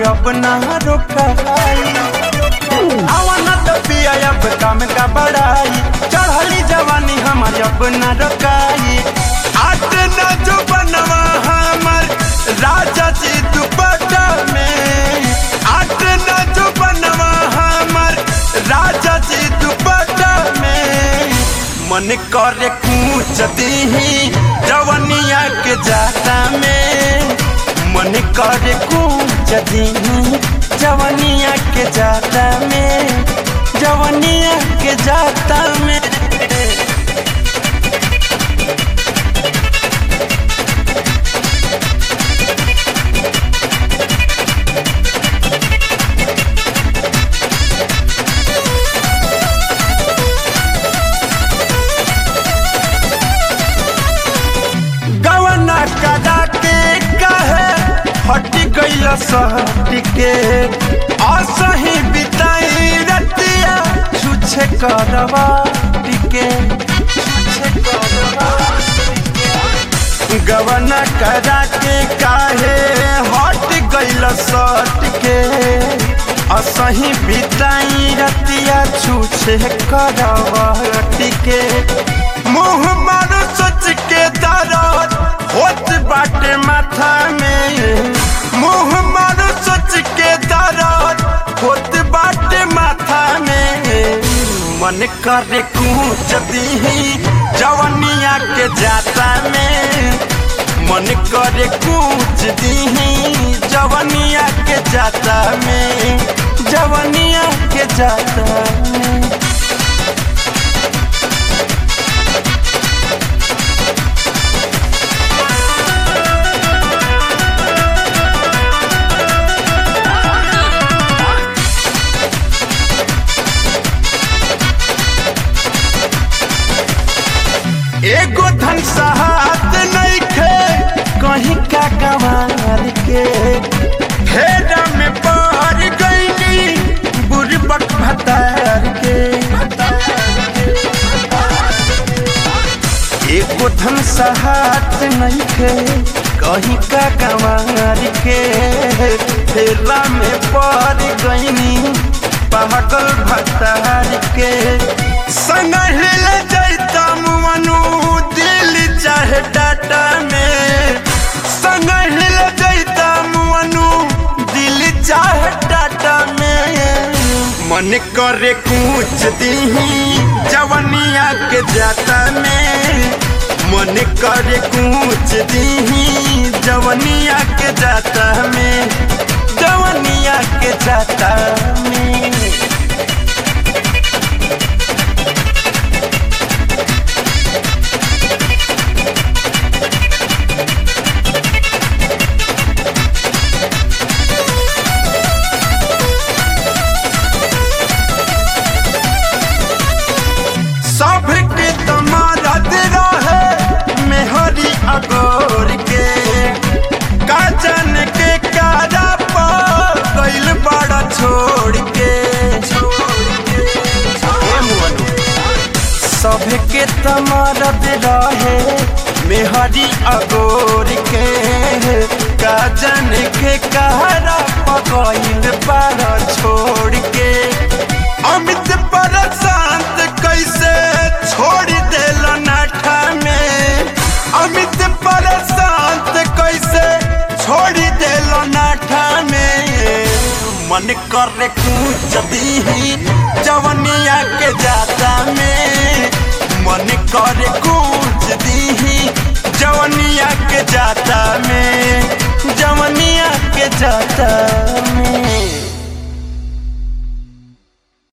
अब ना रोकाई आवन तो पिया अब काम का बड़ाई चढ़ली जवानी हमार अब ना रोकाई आट ना जो बनवा हमर राजा जी दुपट्टा में आट ना जो बनवा हमर राजा जी दुपट्टा में मन करे कूच दीही जवनिया के जाता में मन करे कूच दीही जवनिया के जाता में जवनिया के जाता में गवना कदा के कहे हट गइल सहट के असही बिताई रतिया छुछे करवा टिके छुछे करवा गवना कदा के काहे हट गइल सट के असही बिताई रतिया छुछे करवा टिके मुँह मारो सोच के दर्द होत बाटे माथा में मुँह मारो सोच के दर्द होत बाटे माथा में मन करे कूच दीही जवनिया के जाता में मन करे कूच दीही जवनिया के जाता में जवनिया के जाता में एगो धन सहात नइखे कहीं का कमाल के फेरा में पड़ गईली बुरबक भतार के एगो धन सहात नइखे कहीं का कमाल के फेरा में पड़ गईनी पागल भतार के संग हिल जैता मुअनु दिल चाहे डाटा में संग हिल जैता मुअनु दिल चाहे डाटा में मन करे कूच दीही जवनिया के जाता में मन करे कूच दीही जवनिया के जाता में जवनिया के जाता में सब के तमारत रहे मेहरी अगोर के काजन के कारा पर गइल बड़ा छोड़ के हे मुअनु। सब के तमारत रहे मेहरी अगोर के काजन के कारा पर गइल बड़ा छोड़ के अमित पर शांत कैसे छोड़ देल नाठा में अमित पर शांत कैसे छोड़ देल नाठा में मन करे कूच दीही जवनिया के जाता में